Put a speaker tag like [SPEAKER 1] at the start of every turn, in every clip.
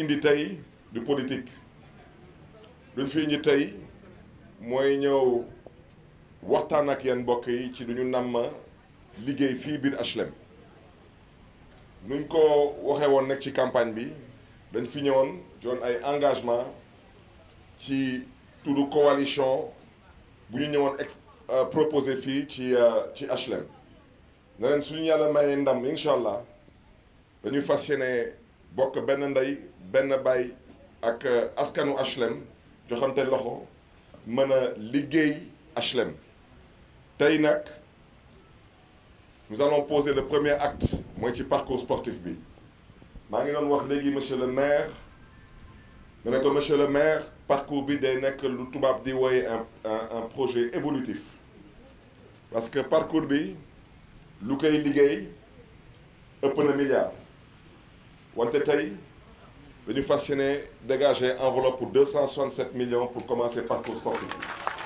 [SPEAKER 1] indi tey du politique luñ fi indi tey mooy ñëw waxtaan ak yéen mbokk yi ci lu ñu namm liggéey fii biir HLM nuñ ko waxee woon nag ci campagne bi dañ fi ñëwoon joon ay engagement ci tudd coalition bu ñu ñëwoon ex proposé fii ci ci HLM ne leen suñu yàlla mayee ndam incha allah dañuy fas yéene bokk benn ndey benn baay ak askanu HLM joxante loxo mën a liggéey HLM tey nag nous allons poser le premier acte mooy ci parcours sportif bi maa ngi doon wax léegi monsieur le maire ma ne ko monsieur le maire parcours bi day nekk lu tubaab di wooye un un projet évolutif parce que parcours bi lu koy liggéey ëpp na milliard wante tey dañu fas yéene dégager enveloppe pour deux cent soixante-sept millions pour commencer parcours sportif bi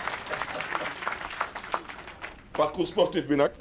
[SPEAKER 1] parcours sportif bi nag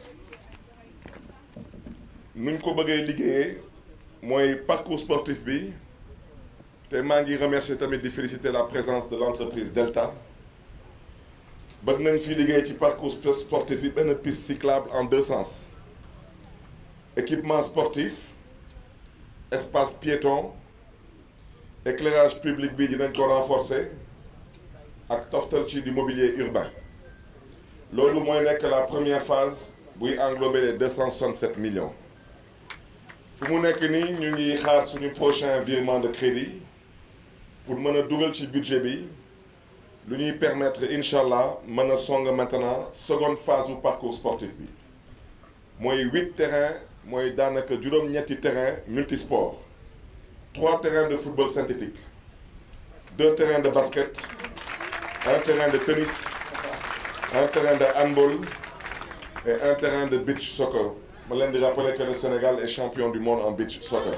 [SPEAKER 1] nuñ ko bëggee liggéeyee mooy parcours sportif bi te maa ngi remercier tamit di féliciter la présence de l'entreprise Delta bëgg nañ fi liggéey ci parcours sportif bi benn piste cyclable en deux sens équipement sportif espace piéton éclairage public bi dinañ ko renforcer ak toftal ci du mobilier urbain loolu mooy nekk la première phase buy englober les deux cent soixante-sept millions fu mu nekk nii ñu ngi xaar suñu prochain virement de crédit pour mën a dugal ci budget bi lu ñuy permettre incha allah mën a song maintenant seconde phase bu parcours sportif bi mooy huit terrains mooy daanaka juróom-ñetti terrain multisport trois terrains de football synthétique deux terrains de basket un terrain de tennis un terrain de handball et un terrain de beach soccer ma leen di rappeler que le Sénégal est champion du monde en beach soccer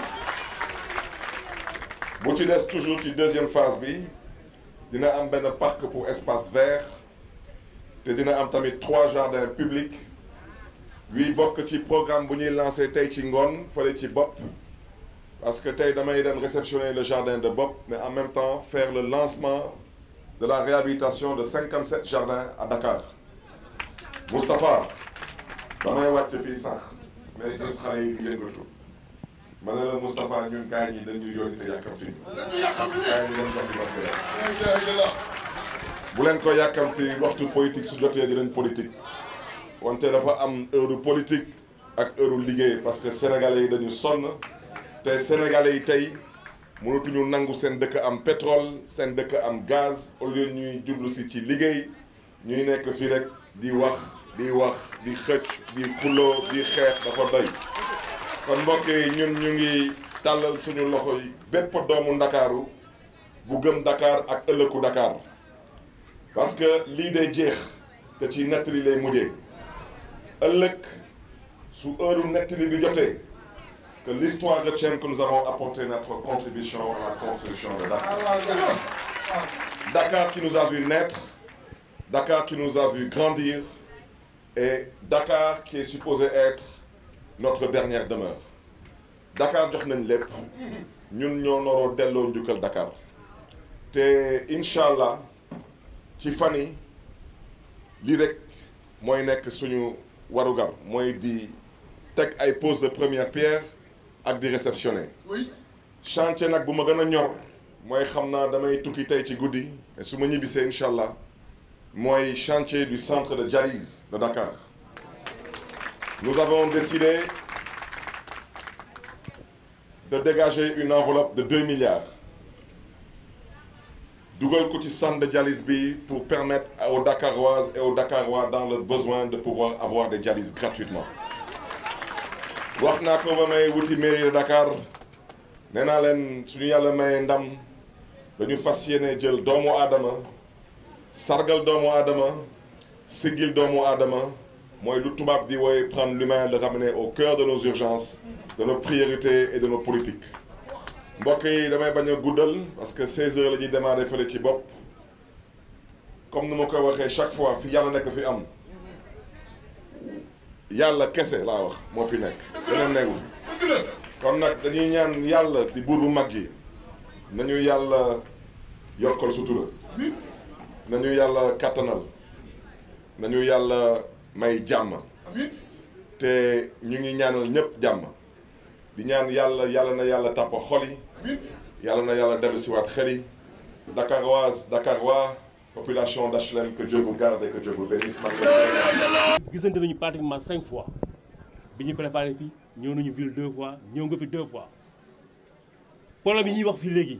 [SPEAKER 1] bu ci des toujours ci deuxième phase bi dina am benn parc pour espace vert te dina am tamit trois jardins publics yuy bokk ci programme bu ñuy lancé tey ci ngoon fële ci bopp parce que tey damay dem réceptionner le jardin de bopp mais en même temps faire le lancement de la réhabilitation de 57 jardins à Dakar Moustapha damay wàcc fii sax mais gis xale yi di yëngatu ma ne la Moustapha ñun gars yi dañuy yónni te yàkkamti gars yi dañ jox bu leen ko yàkkamti waxtu politique su jotee dinañ politique wante dafa am heure politique ak heure liggéey parce que sénégalais yi dañu sonn te sénégalais yi tey mënatuñu nangu seen dëkk am pétrole seen dëkk am gaz au lieu ñuy jublu si ci liggéey ñuy nekk fii rek di wax di wax di xëcc di xuloo di xeex dafa doy kon mbokk yi ñun ñu ngi tàllal suñu loxo yi bépp doomu ndakaaru bu gëm Dakar ak ëllëgu Dakar parce que lii day jeex te ci nettali lay mujjee ëllëg su heure nettali bi jotee que l'histoire retienne que nous avons apporté notre contribution à la construction de Dakar Dakar qui nous a vu naître Dakar qui nous a vu grandir et Dakar qui est supposé être notre dernière demeure Dakar jox nañ lépp ñun ñoo noroo delloo njukkal Dakar te incha allah ci fan yi lii rek mooy nekk suñu warugar mooy di teg ay pose de première pierre ak di réceptionner chantier nag bu ma gën a ñor mooy xam naa damay tukki tey ci guddi mais su ma ñibbisee incha allah mooy chantier du centre de dialyse de Dakar nous avons décidé de dégager une enveloppe de 2 milliards dugal ko ci centre de dialyse bi pour permettre aux Dakaroises et aux Dakarois dans le besoin de pouvoir avoir des dialyses gratuitement wax naa ko ba may wuti mairie de Dakar nee naa leen suñu yàlla mayee ndam dañu fas yéene jël doomu aadama sargal doomu aadama siggil doomu aadama mooy lu tubaab di wooye prendre l'humain le ramener au cœur de nos urgences de nos priorités et de nos politiques mbokk yi damay bañ a guddal parce que 16 heures la ñuy démarrer fële ci bopp comme ni ma koy waxee chaque fois fi yàlla nekk fi am yàlla kese laa wax moo fi nekk leneen nekku fi kon nag dañuy ñaan yàlla di buur bu mag ji nañu yàlla yokkal sutura nañu yàlla kàttanal nañu yàlla may jàmm te ñu ngi ñaanal ñëpp jàmm di ñaan yàlla yàlla na yàlla tàpp xol yi yàlla na yàlla dellu siwaat xel yi Dakaroise Dakarois population d'HLM que Dieu vous garde et que Dieu vous bénisse
[SPEAKER 2] gisante nañu pratiquement cinq fois bi ñu préparé fii ñëw nañu ville deux fois ñëw nga fi deux fois problème yi ñuy wax fii léegi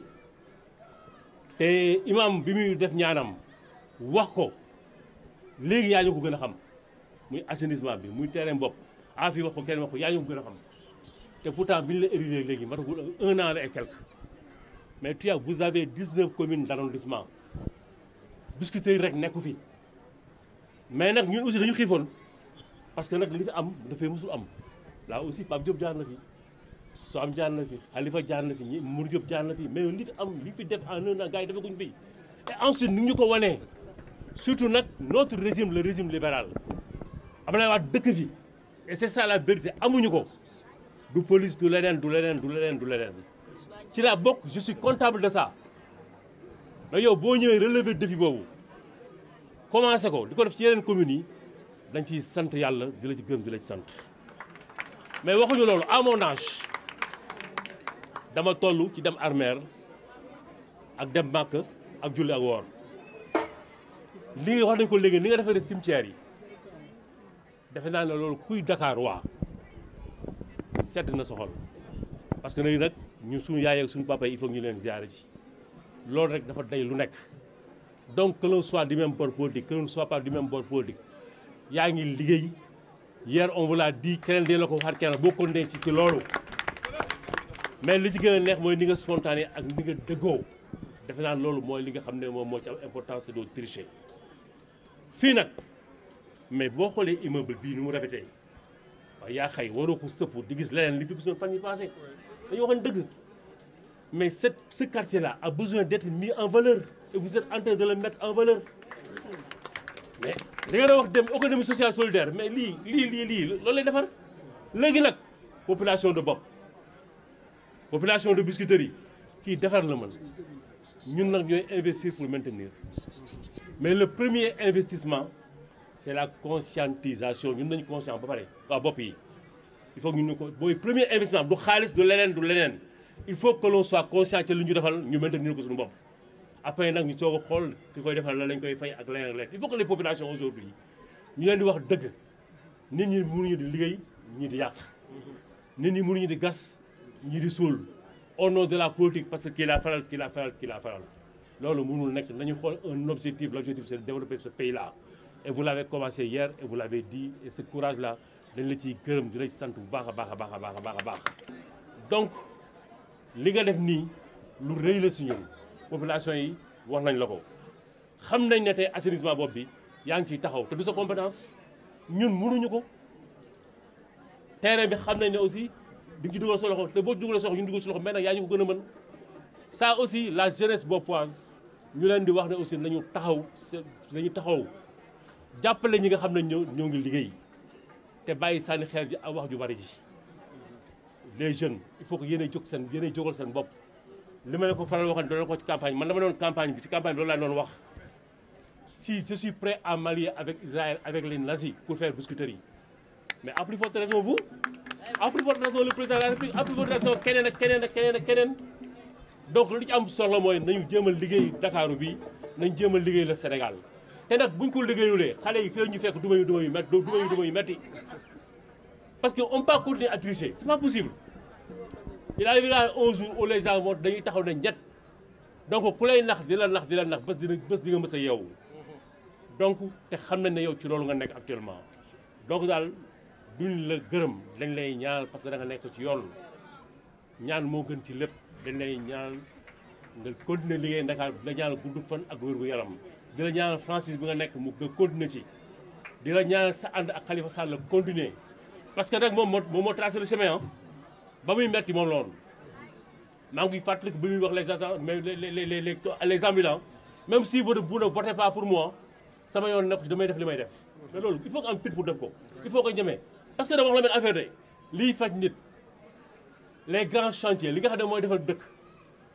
[SPEAKER 2] te imam bi muy def ñaanam wax ko léegi yaa ñu ko gën a xam muy assainissement bi muy terrain bopp a fii wax ko kenn wax ko yaa ñu ko gën a xam te pourtant bi ñu la érigé léegi matagul un an et quelque mais tu as vous avez 19 communes d'arrondissement biscuiterie rek nekku fi mais nag ñun aussi dañu xiifoon parce que nag li fi am dafay musul am là aussi Pape Diop jaar na fi soo am jaar na fi Khalifa jaar na fi ñi Mour Diop jaar na fi mais li fi am li fi def en un an gars yi defaguñ fi et ensuite ni ñu ko wanee surtout nag notre régime le régime libéral Abdoulaye Wade dëkk fi et c'est ça la vérité amuñu ko du police du leneen du leneen du leneen du leneen ci laa bokk je suis comptable de ça mais yow boo ñëwee relever défi boobu commencé ko di ko def ci yeneen communes yi dañ ciy sant yàlla di la ci gërëm di la ci sant mais waxuñu loolu à mon âge dama toll ci dem armeer ak dem màkk ak julli ak woor li nga wax nañ ko léegi ni nga defee cimetière yi defe naa ne loolu kuy Dakar waa sedd na sa xol parce que nag nag ñun suñu yaay ak suñu papa yi il faut ñu leen ziare ci loolu rek dafa day lu nekk donc que l'on soit du même bord politique que l'on soit pas du même bord politique yaa ngi liggéey hier on vous l'a dit keneen dina la ko waxaat keneen boo ko ci ci loolu mais li ci gën a neex mooy ni nga spontané ak ni nga dëggoo defe naa loolu mooy li nga xam ne moom moo ci am importance te doo tricher fii nag mais boo xoolee immeuble bii ni mu rafetee waaye yaa xëy waroo ko sëpp di gis leneen li fi gisoon fan yi passé dañu waxoon dëgg mais cette ce quartier là a besoin d'être mis en valeur et vous êtes en train de le mettre en valeur mais da nga doon wax dem économie sociale solidaire mais lii lii lii lii loolu lay defar léegi nag population de bopp population de biscuiterie kii defar la mën ñun nag ñooy investir pour maintenir mais le premier investissement c'est la conscientisation ñun nañu conscient ba pare waa bopp yi il faut que ñun ñu ko booy premier investissement du xaalis du leneen du leneen il faut que l'on soit conscient ci li ñu defal ñu maintenir ko suñu bopp après nag ñu soog a xool ki koy defal la lañ koy fay ak leneen ak leneen il faut que les populations aujourd'hui ñu leen di wax dëgg nit ñi mënuñu di liggéey ñii di yàq nit ñi mënuñu di gas ñii di suul au nom de la politique parce que kii laa faral kii laa faral kii laa faral loolu mënul nekk nañu xool un objectif l'objectif c'est de développer ce pays là et vous l'avez commencé hier et vous l'avez dit et ce courage là dañ la ciy gërëm di la ci sant bu baax a baax a baax a baax a baax a baax donc li nga def nii lu rëy la si ñun population yi wax nañ la ko xam nañ ne tey assainissement bopp bi yaa ngi ciy taxaw te du sa compétence ñun mënuñu ko terrain bi xam nañ ne aussi di nga ci dugal sa loxo te boo dugalee sa loxo ñu dugal sa loxo mais nag yaa ñu ko gën a mën ça aussi la jeunesse boppoise ñu leen di wax ne aussi nañu taxaw nañu taxaw jàppale ñi nga xam ne ñoo ñoo ngi liggéey te bàyyi sànni xeer ji ak wax ju bari ji les jeunes il faut que yéenay jóg seen yéenay jógal seen bopp li ma leen ko faral waxoon doon ko ci campagne man dama doon campagne bi ci campagne bi loolu laa doon wax si je suis prêt à m'allier avec Israël avec les nazis pour faire biscuiterie mais à plus forte raison vous à plus forte raison le président de la République à plus forte raison keneen ak keneen ak keneen ak keneen donc lu ci am solo mooy nañu jéem a liggéey Dakaaru bi nañu jéem a liggéey le Sénégal te nag buñ ko liggéeyulee xale yi fii la ñu fekk duma yu duma yu métti duma yu duma yu métti parce que on peut pas continuer à tricher c'est pas possible il arrivera un jour où les gens vont dañuy taxaw ne ñett donc ku lay nax di la nax di la nax bés dina bés di nga mës a yeewu donc te xam nañ ne yow ci loolu nga nekk actuellement donc daal duñ la gërëm dañ lay ñaanal parce que da nga nekk ci yoon ñaan moo gën ci lépp dañ lay ñaanal nga continuer liggéey Dakar di la ñaanal gudd fan ak wér gu yaram di la ñaanal Francis bi nga nekk mu nga continuer ci di la ñaanal sa ànd ak Khalifa Sall continuer parce que nag moom moo moom moo tracé le chemin ba muy metti moom loolu maa ngi fàttaliku bi muy wax les agents mais les les les les les ambulants même si vous vous ne votez pas pour moi sama yoon nekk ci damay def li may def mais loolu il faut que am fit pour def ko il faut que ñemee parce que dama wax la benn affaire de liy faj nit les grands chantiers li nga xam ne mooy defal dëkk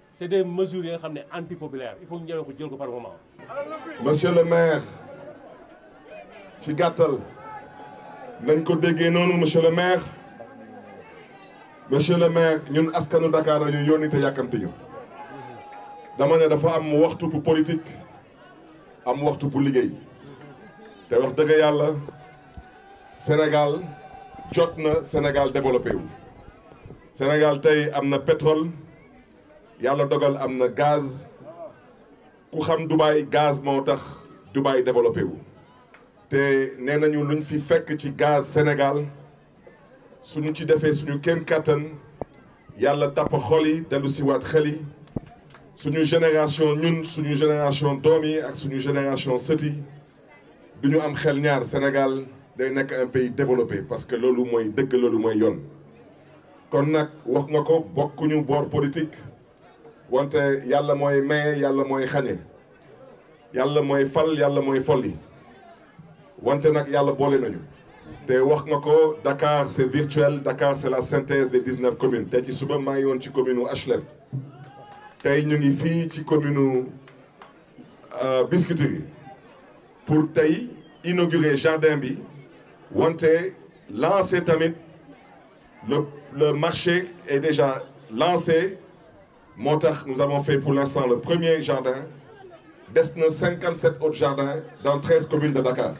[SPEAKER 2] c'est des mesures yi nga xam ne anti populaire il faut ñu ñëwee ko jël ko par moment.
[SPEAKER 1] monsieur le maire ci gàttal nañ ko déggee noonu monsieur le maire monsieur le maire ñun askanu Dakar la ñu yónni te yàkkamti ñu dama ne dafa am waxtu pour politique am waxtu pour liggéey te wax dëgg yàlla Sénégal jot na Sénégal développé wu Sénégal tey am na pétrole yàlla dogal am na gaz ku xam Dubaï gaz moo tax Dubaï développé wu te nee nañu luñ fi fekk ci gaz Sénégal suñu ci defee suñu kéem kattan yàlla tàpp xol yi dellu si waat xel yi suñu génération ñun suñu génération doom yi ak suñu génération sët yi du ñu am xel ñaar Sénégal day nekk un pays développé parce que loolu mooy dëgg loolu mooy yoon kon nag wax nga ko bokkuñu boor politique wante yàlla mooy maye yàlla mooy xañe yàlla mooy fal yàlla mooy folli wante nag yàlla boole nañu te wax nga ko Dakar c'est virtuel Dakar c'est la synthèse des 19 communes tey ci suba maa ngi woon ci commune u HLM tey ñu ngi fii ci commune u Biscuiterie pour tey inaugurer jardin bi wante lancer tamit le le marché est déjà lancé moo tax nous avons fait pour l'instant le premier jardin des na 57 autres jardins dans 13 communes de Dakar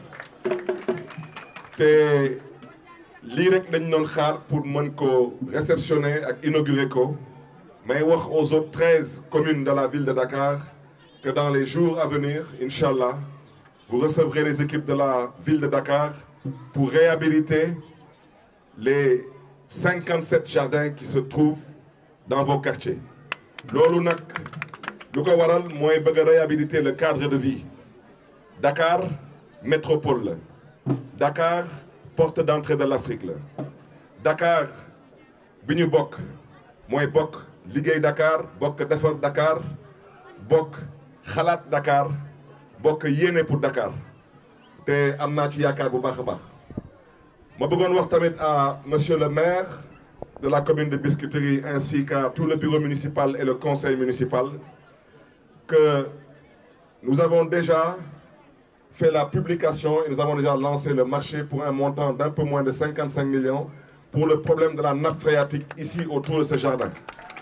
[SPEAKER 1] te lii rek dañ doon xaar pour mën ko réceptionner ak inaugurer ko mais wax aux autres 13 communes de la ville de Dakar que dans les jours à venir Inch'Allah vous recevrez les équipes de la ville de Dakar pour réhabiliter les 57 jardins qui se trouvent dans vos quartiers loolu nag lu ko waral mooy bëgg a réhabiliter le cadre de vie Dakar métropole la Dakar porte d'entrée de l'Afrique la Dakar bi ñu bokk mooy bokk liggéey Dakar bokk defar Dakar bokk xalaat Dakar bokk yéene pour Dakar te am naa ci yaakaar bu baax a baax ma bëggoon wax tamit à monsieur le maire de la commune de Biscuiterie ainsi qu'à tout le bureau municipal et le conseil municipal que nous avons déjà fait la publication et nous avons déjà lancé le marché pour un montant d'un peu moins de 55 millions pour le problème de la nappe phréatique ici autour de ce jardin.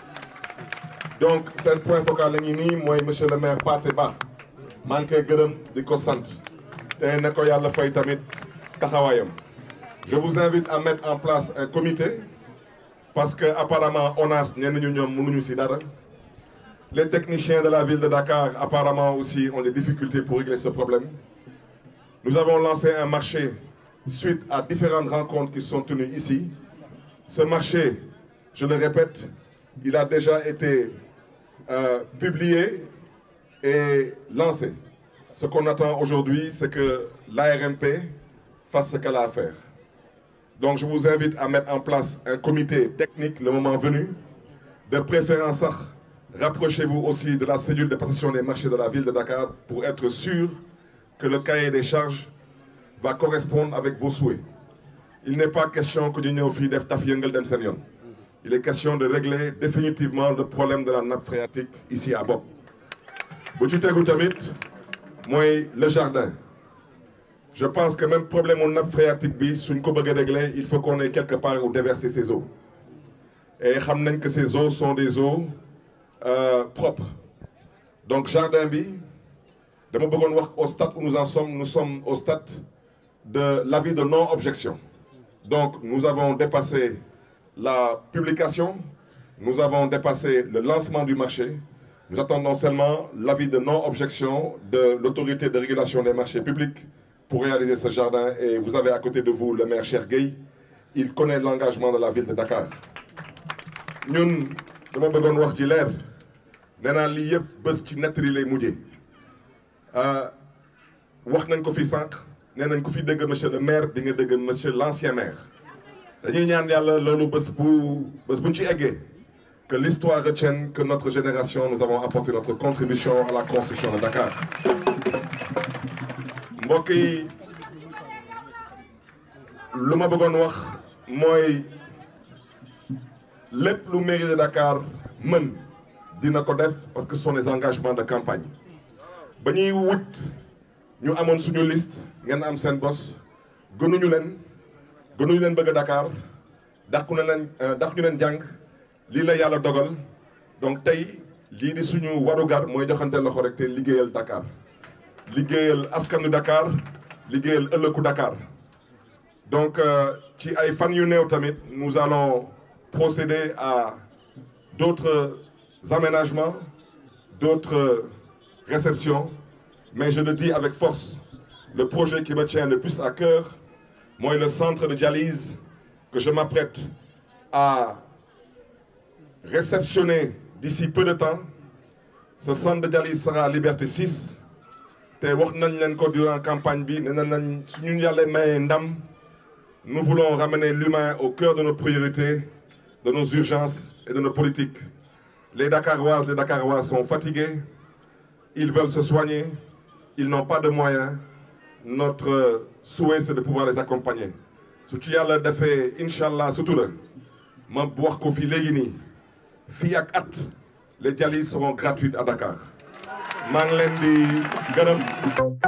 [SPEAKER 1] donc seen point focal la ñu nii mooy monsieur le maire Pathé Ba maa ngi koy gërëm di ko sant te ne ko yàlla fay tamit taxawaayam. je vous invite à mettre en place un comité parce que apparemment ONAS ñenn ñu ñoom mënuñu ci dara les techniciens de la ville de Dakar apparemment aussi ont des difficultés pour régler ce problème nous avons lancé un marché suite à différentes rencontres qui sont tenues ici ce marché je le répète il a déjà été euh, publié et lancé ce qu'on attend aujourd'hui c'est que l'ARMP fasse ce qu'elle a à faire donc je vous invite à mettre en place un comité technique le moment venu de préférence sax rapprochez-vous aussi de la cellule de passation des marchés de la ville de Dakar pour être sûr que le cahier des charges va correspondre avec vos souhaits il n'est pas question que ñu ñëw fii def taf yëngal dem seen yoon il est question de régler définitivement le problème de la nappe phréatique ici à Bopp bu ci tegu tamit mooy le jardin je pense que même problème mu nappe phréatique bi suñ ko bëgg a régler il faut qu'on ait quelque part où déverser ces eaux et xam nañ que ces eaux sont des eaux euh, propres donc jardin bi dama bëggoon wax au stade où nous en sommes nous sommes au stade de l'avis de non-objection donc nous avons dépassé la publication nous avons dépassé le lancement du marché nous attendons seulement l'avis de non-objection de l'autorité de régulation des marchés publics pour réaliser ce jardin et vous avez à côté de vous le maire Cheikh Gueye il connaît l'engagement de la ville de Dakar ñun dama bëggoon wax ci leer nee naa lii yëpp bés ci nettali lay mujjee wax nañ ko fi sànq nee nañ ko fi dégg monsieur le maire di nga dégg monsieur l'ancien maire dañuy ñaan yàlla loolu bés bu bés buñ ci eggee que l'histoire retienne que notre génération nous avons apporté notre contribution à la construction de Dakar mbokk yi lu ma bëggoon wax mooy lépp lu mairie de Dakar mën dina ko def parce que ce sont des engagements de campagne ba ñuy wut ñu amoon suñu liste ngeen am seen bos gënuñu leen gënuñu leen bëgg a Dakar dàqu na leen dàqu ñu leen jàng lii la yàlla dogal donc tey lii di suñu warugar mooy joxante loxo rek te liggéeyal Dakar liggéeyal askanu Dakar liggéeyal ëllëgu Dakar donc ci ay fan yu néew tamit nous allons procéder à d'autres aménagements d'autres réceptions mais je le dis avec force le projet qui me tient le plus à cœur mooy le centre de dialyse que je m'apprête à réceptionner d'ici peu de temps ce centre de dialyse sera à Liberté 6 te wax nañ leen ko durant campagne bi nee nañ suñu yàlla mayee ndam nous voulons ramener l'humain au cœur de nos priorités de nos urgences et de nos politiques les Dakaroises les Dakarois sont fatigués ils veulent se soigner ils n'ont pas de moyens notre souhait c'est de pouvoir les accompagner su ci yàlla defee incha allah sutura ma wax ko fii léegi nii fii ak at les dialyses seront gratuites à Dakar maa ngi leen di gërëm